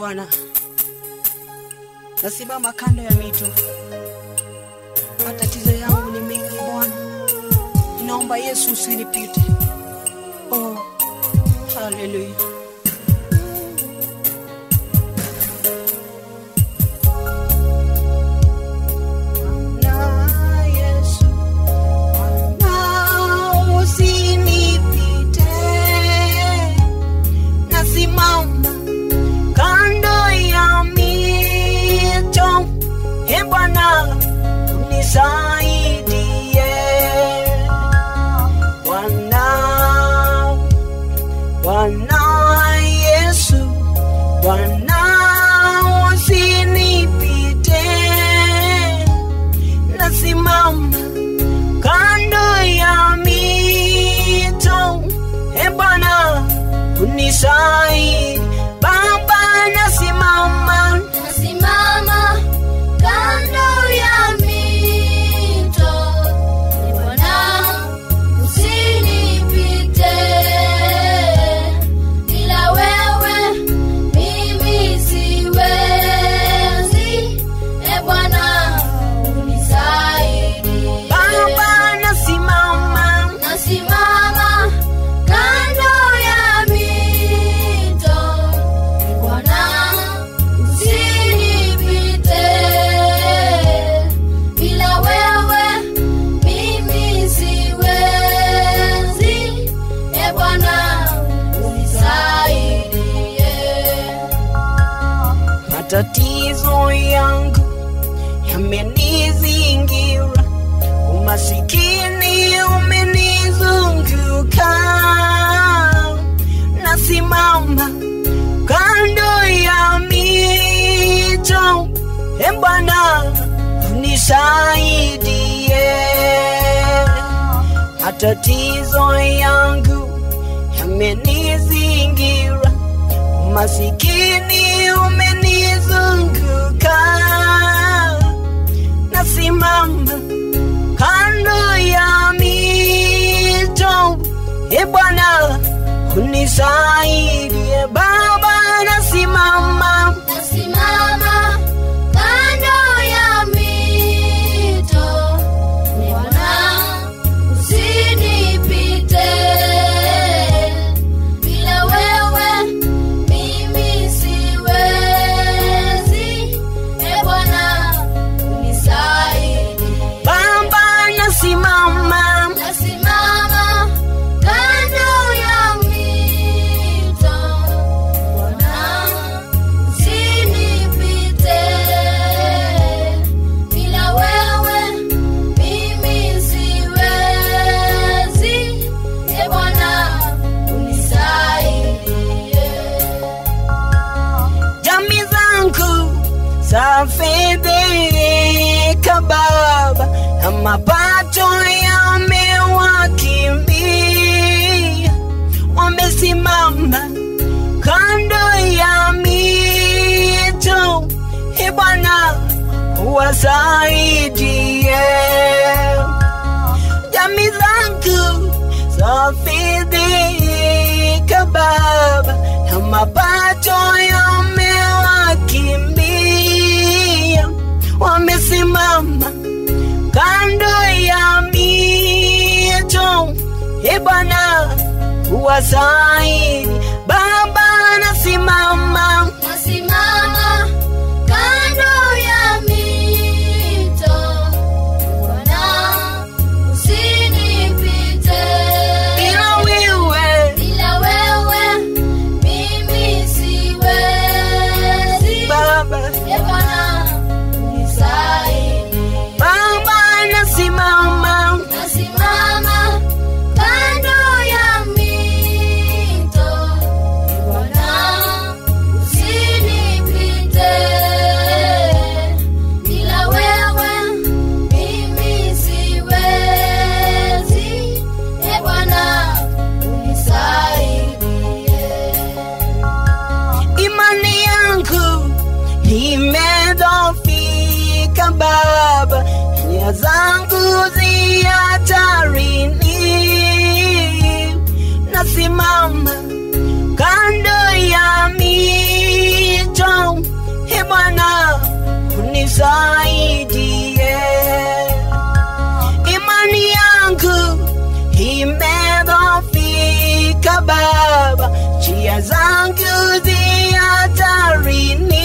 Bwana, nasimama kando ya mito, matatizo yangu ni mengi Bwana, ninaomba Yesu usinipite. Oh, haleluya. Bwana Yesu, Bwana usinipite, nasimama kando ya mito, e Bwana unisaidie. Bwana, Bwana Yesu, Bwana usinipite, nasimama kando ya mito, e Bwana unisaidie. Baba, nasimama Nasimama kando ya mito, Bwana usinipite, bila wewe mimi siwezi, e Bwana unisaidie. Baba, nasimama Nasimama kando ya mito, Bwana usinipite, bila wewe mimi siwezi, e Bwana unisaidie. matatizo yangu yamenizingira, umasikini umenizunguka, nasimama kando ya mito, e Bwana unisaidie, matatizo yangu yamenizingira umasikini umenizunguka, nasimama kando ya mito, e Bwana unisaidie. Baba, nasimama Nasimama kando ya mito, Bwana usinipite, bila wewe mimi siwezi, e Bwana unisaidie. Baba, nasimama Nasimama kando ya mito, Bwana usinipite, bila wewe mimi siwezi, e Bwana unisaidie. jamii zangu zafedheka Baba, na mapato yamewakimbia, wamesimama kando ya mito, e Bwana wasaidie jamii zangu zafidhika Baba, na mapato yamewakimbia, wamesimama kando ya mito, e Bwana wasaidi. Baba, nasimama Nasimama kando ya mito, Bwana usinipite, bila wewe bila wewe mimi siwezi, Baba, e Bwana unisaidie. Baba, nasimama Nasimama kando ya mito, Bwana usinipite, bila wewe mimi siwezi, e Bwana unisaidie. imani yangu imedhofika Baba, nia zangu zi hatarini, nasimama kando ya mito, unisaidie. Imani yangu imedhoofika Baba, njia zangu zi hatarini,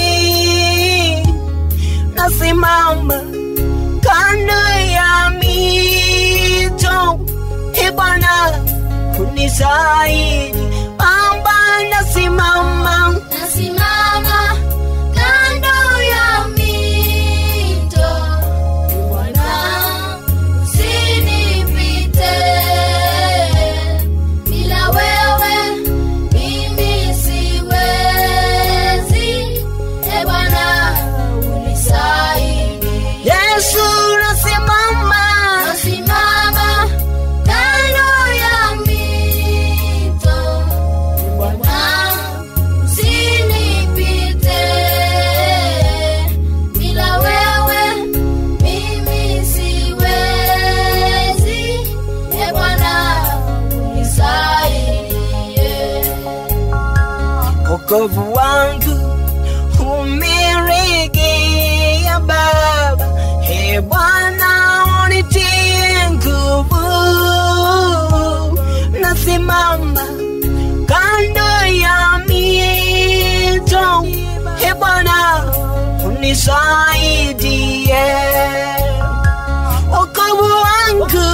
nasimama kando ya mito, e Bwana unisaidi, Baba nasimama Nasimama kando ya mito, Bwana usinipite. Bila wewe mimi siwezi. E Bwana unisaidie. Yesu nasimama Nasimama kando ya mito, Bwana usinipite. Bila wewe mimi siwezi. E Bwana unisaidie. wokovu wangu umeregea Baba, e Bwana unitie nguvu, nasimama kando ya mito, e Bwana unisaidie, wokovu wangu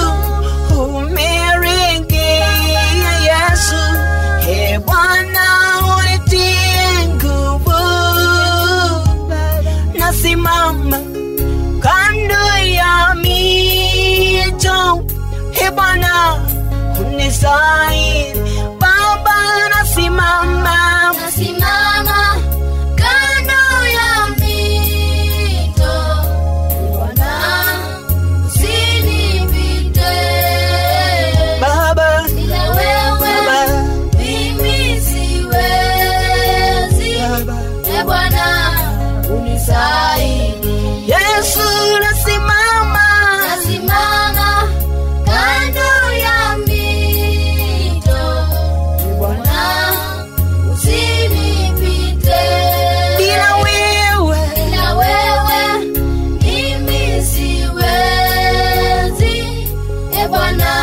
umeregea Yesu, e Bwana unitie nguvu, nasimama kando ya mito, e Bwana unisaidie, Baba nasimama Nasimama kando ya mito, Bwana usinipite. Baba, Bila wewe Baba, mimi siwezi. Baba. E Bwana unisaidie. Yesu nasimama Nasimama kando ya mito, Bwana usinipite. bila wewe Bila wewe mimi siwezi. E Bwana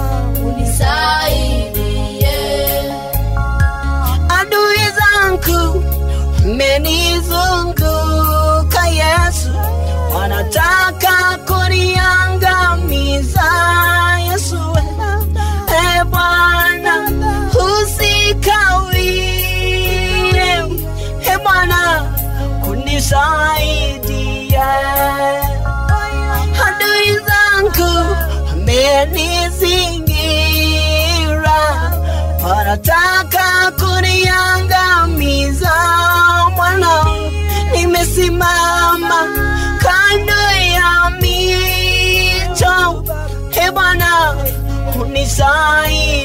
unisaidie. adui zangu menizunguka Yesu, wanataka kuniangamiza Yesu, e Bwana usikawie, e Bwana kunisaidia adui zangu amenizingira, wanataka kuniangamiza. Mwana, nimesimama kando ya mito, e Bwana unisaidie.